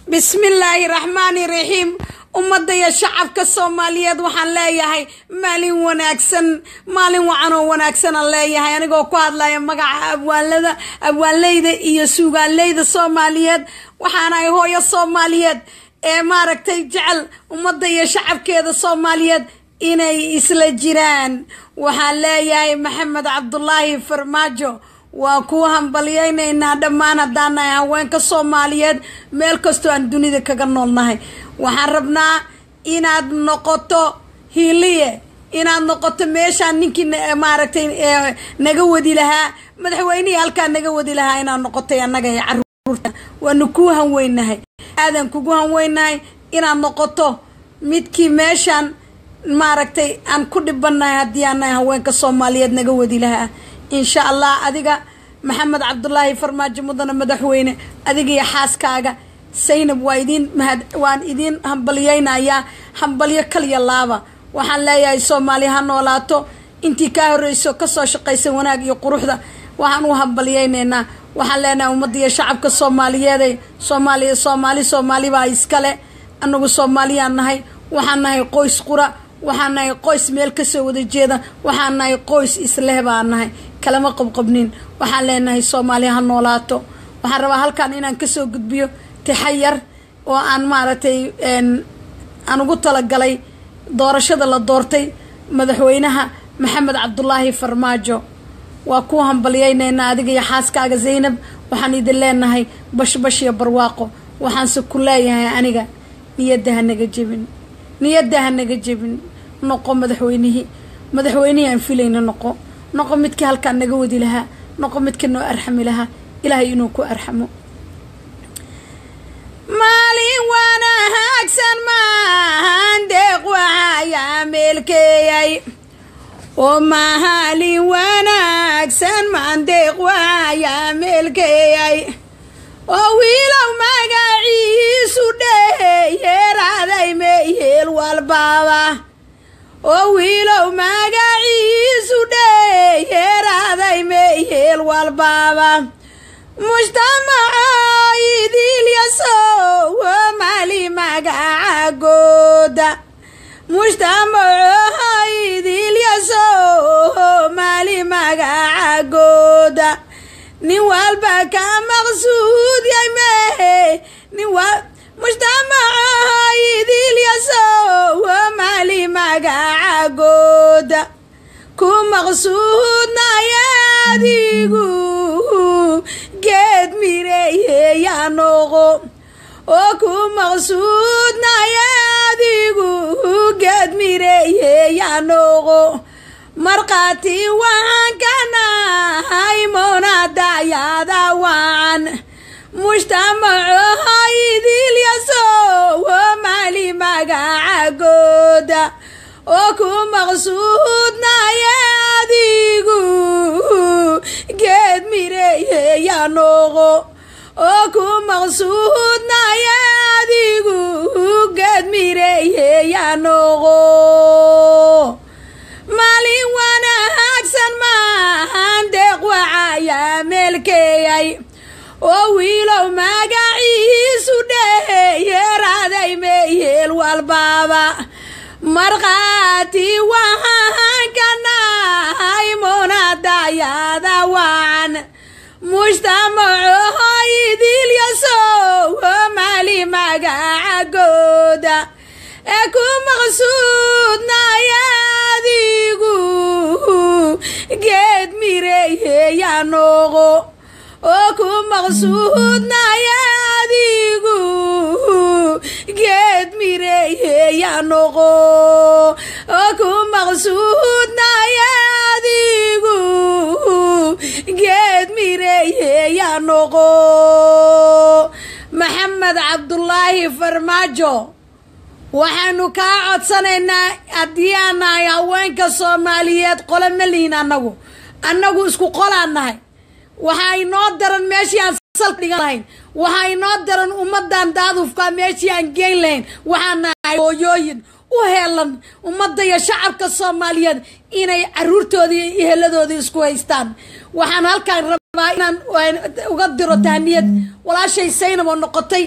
bismillaahi raxmaani raxiim ummadda iyo shacabka soomaaliyeed waxaan leeyahay maalin wanaagsan maalin wacan oo wanaagsanaan leeyahay anigoo ku hadlaya magaca abwaanlada abwaanleyda iyo suugaaleyda soomaaliyeed waxaanahay hooyo soomaaliyeed ee maaragtay jecel ummadda iyo shacabkeeda soomaaliyeed inay isla jiraan waxaan leeyahay maxamed cabdulaahi farmaajo waa kuu hambalyeynaynaa dhammaan haddaanahay haweenka soomaaliyeed meel kastoo aan dunida kaga noolnahay waxaan rabnaa inaad noqoto hiiliye inaad noqoto meeshaan ninkii maaragtay naga wadi lahaa madaxweynihii halkaa naga wadi lahaa inaad noqotay annaga ee caruurta waanu kuu hanweynahay aadan kugu hanweynahay inaad noqoto midkii meeshaan maaragtay aan ku dhibanahay haddii aanahay haweenka soomaaliyeed naga wadi lahaa insha allah adiga maxamed cabdulaahi farmaajo mudane madaxweyne adiga iyo xaaskaaga saynab waa idiin mahad waan idiin hambalyeynayaa hambalyo kaliya laaba waxaan leeyahay soomaali ha noolaato intii kaa horreyso kasoo shaqaysa wanaag iyo quruxda waxaan u hambalyeynaynaa waxaan leenahay ummadda iyo shacabka soomaaliyeeday soomaaliya soomaali soomaali baa iskale anagu soomaaliyaan nahay waxaan nahay qoys qura waxaan nahay qoys meel kasoo wada jeeda waxaan nahay qoys isleh baan nahay kalama qabqabnin waxaan leenahay soomaaliya ha noolaato waxaan rabaa halkan inaan kasoo gudbiyo tixayar oo aan maaragtay aan ugu talagalay doorashada la doortay madaxweynaha maxamed cabdulaahi farmaajo waa ku hambalyeynaynaa adiga iyo xaaskaaga zaynab waxaan idin leenahay bashbash iyo barwaaqo waxaanse ku leeyahay aniga niyadda ha naga jebin niyadda ha naga jebin noqo madaxweynihii madaxweynihii aan filayna noqo noqo midkii halkaan naga wadi lahaa noqo midka noo arxami lahaa ilaahay inuu ku arxamo maalin wanaagsan maahan deeq waxayaa meelkeeyay oo maalin wanaagsan maan deeq waxayaa meelkeeyay oo wiilow magaciisu dheyeeraaday meeyeel walbaaba oo wiilow magaciisu dheyeeraaday meeyeel walbaaba mujtamaca idilyasow mali magacagooda mujtamaco idilyasow mali magacagooda nin walba ka maqsuud yay mehe nin wa mujtamaca idilyasow mali magacagooda ku maqsuudnaya adigu geed mireeyeyaa noqo oo ku maqsuudnaya adigu geed mireeyeyaa noqo markhaati waxaan ka nahay moonadayaada wacan mujtamaco idilyasow mali magacagooda oo ku maqsuudnaya adigu geed mireeyeyaa noqo oo ku maqsuudnaya adigu geed mireeyeyaa noqo maalin wanaagsan maahan deeq waxayaa meelkeeyay oo wiilow magaciisu dheyeeraaday meeyeel walbaaba markhaati waxaan ka nahay moonadayaada wacan mujtamaco idilyasow mali magacagooda ee ku maqsuudnaya adigu geed mireeyeyaa noqo oo ku maqsuudnaya adigu geed mireeyeyaa noqo oo ku maqsuudnaya adigu geed mireeyeyaa noqo maxamed cabdulaahi farmaajo waxaanu kaa codsanaynaa haddii aan nahay haweenka soomaaliyeed qole ma lihin annagu annagu isku qolaan nahay waxaa inoo daran meeshii aan salka dhigan lahayn waxaa inoo daran ummadan daadufka meeshii aan geyn lahayn waxaan nahay hooyooyin u heelan ummadda iyo shacabka soomaaliyeed inay caruurtoodii iyo eheladoodii isku haystaan waxaan halkaan rabaa inaan uga diro tahniyad walaashay saynab oo noqotay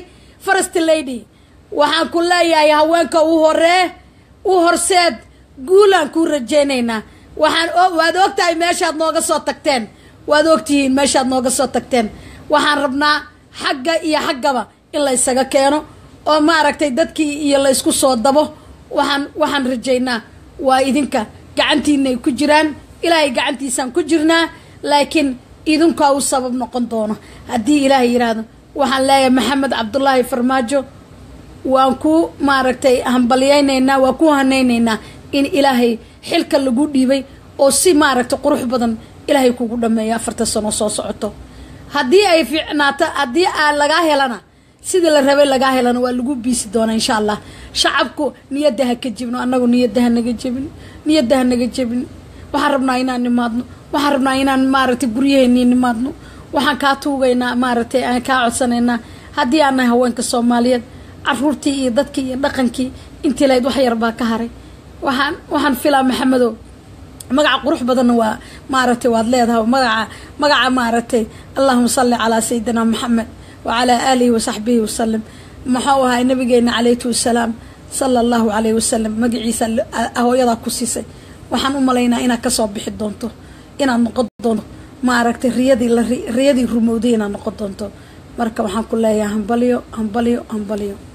first lady waxaan ku leeyahay haweenka u horee u horseed guulaan kuu rajaynaynaa waxaan waad ogtahay meeshaad nooga soo tagteen waad ogtihiin meeshaad nooga soo tagteen waxaan rabnaa xagga iyo xaggaba in la ysaga keeno oo maaragtay dadkii iyo la ysku soo dabo waxaan waxaan rajaynaa waa idinka gacantiinay ku jiraan ilaahay gacantiisaan ku jirnaa laakiin idinkaa u sabab noqon doono haddii ilaahay yidhaahdo waxaan leeyahay maxamed cabdulaahi farmaajo waan ku maaragtay hambalyaynaynaa waan ku hanaynaynaa in ilaahay xilka lagu dhiibay oo si maaragtay qurux badan ilaahay kugu dhameeya afarta sano soo socoto haddii ay fiicnaato haddii aa lagaa helana sidii la rabay lagaa helana waa lagu biisi doonaa insha allah shacabku niyadda ha ka jebino annagu niyadda ha naga jebin niyadda ha naga jebin waxaan rabnaa inaan nimaadno waxaan rabnaa inaan maaragtay guryaheennii nimaadno waxaan kaa tuugaynaa maaragtay aan kaa codsanaynaa haddii aan nahay haweenka soomaaliyeed caruurtii iyo dadkii iyo dhaqankii intii lahayd wax yar baa ka haray waxaan waxaan filaa maxamedow magaca qurux badanna waa maaragtay waad leedahay magaca magaca maaragtay allahuma salli calaa sayidina maxamed wacalaa aalihi wasaxbihi wasalam muxuu ahaa nabigeena calayhi wasalaam sala allahu calayhi wasalam magaciisa hooyadaa ku siisay waxaan u malaynaa inaad kasoo bixi doonto inaad noqon doonto maaragtay riyadii la riyadii rumowday inaad noqon doonto marka waxaan ku leeyahay hambalyo hambalyo hambalyo